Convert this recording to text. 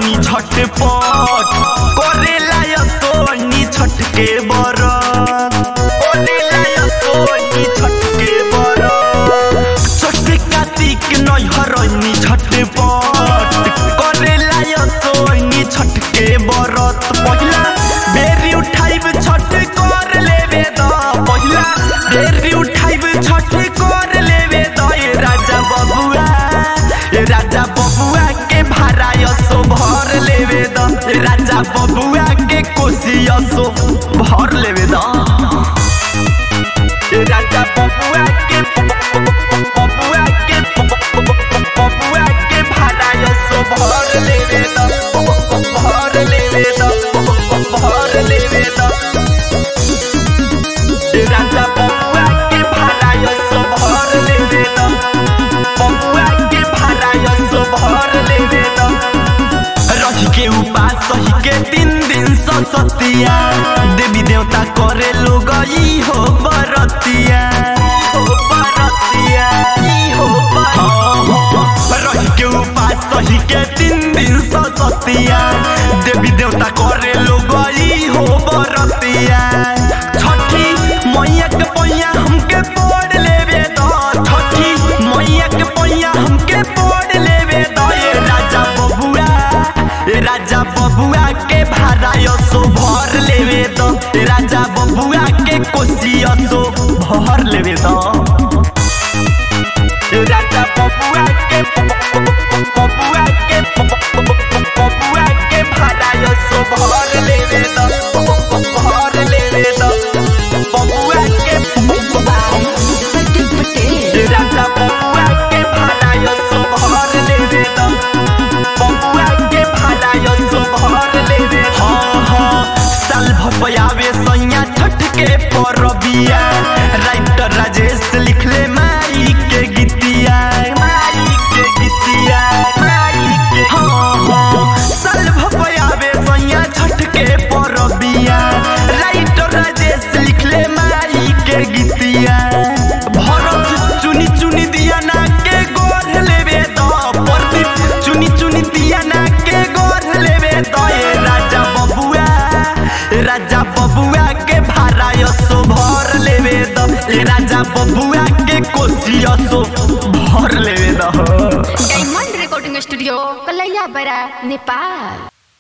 भरनी झटपट करेला या सोनी छटके बरत करेला या सोनी छटके बरत छठे कार्तिक नय हरनी झटपट करेला या सोनी छटके बरत पहिला बेरी उठाइब छठ कर लेवे द पहिला बेरी उठाइब छठ कर लेवे द ए राजा बबुआ ए राजा बबुआ के भारायसो भर लेवे द ए राजा बबुआ के कोसियसो भर लेवे द ए राजा बबुआ के बबुआ के बबुआ के भारायसो भर लेवे द भर लेवे द भर लेवे द ए राजा बबुआ के भारायसो भर लेवे द बबुआ के भारायसो भर लेवे द रही के उपास सही के तीन दिन सतिया देवी देवता करे लोग ई हो बरतिया हो बरतिया ई हो बरतिया रही के उपास सही के तीन दिन सतिया देवी देवता करे लोग ई हो बरतिया छठी मैया के पैया हमके पढ़ लेवे द छठी मैया के पैया हमके पढ़ लेवे द ए राजा बबुआ ए राजा बबुआ के भारायसो भर लेवे द ए राजा बबुआ के कोसियसो भर लेवे द ए राजा बबुआ के बबुआ के बबुआ के भारायसो भर लेवे द भर लेवे द बबुआ के ए राजा बबुआ के भारायसो भर लेवे द बबुआ के भारायसो भर लेवे हाँ हाँ साल भपयावे सैया छठ के परबिया राइटर राजेश लिखले माई के गीतिया माई के गीतिया माई के हाँ हाँ साल भपयावे सैया छठ के परबिया राइटर राजेश लिखले माई के गीतिया भरत चुनी चुनी दिया ना के गोर लेवे द प्रदीप चुनी चुनी दिया ना के गोर लेवे द ए राजा बबुआ ए राजा बबुआ के भारायसो भर लेवे द ए राजा बबुआ के कोसियसो भर लेवे द डायमंड रिकॉर्डिंग स्टूडियो कलैया बड़ा नेपाल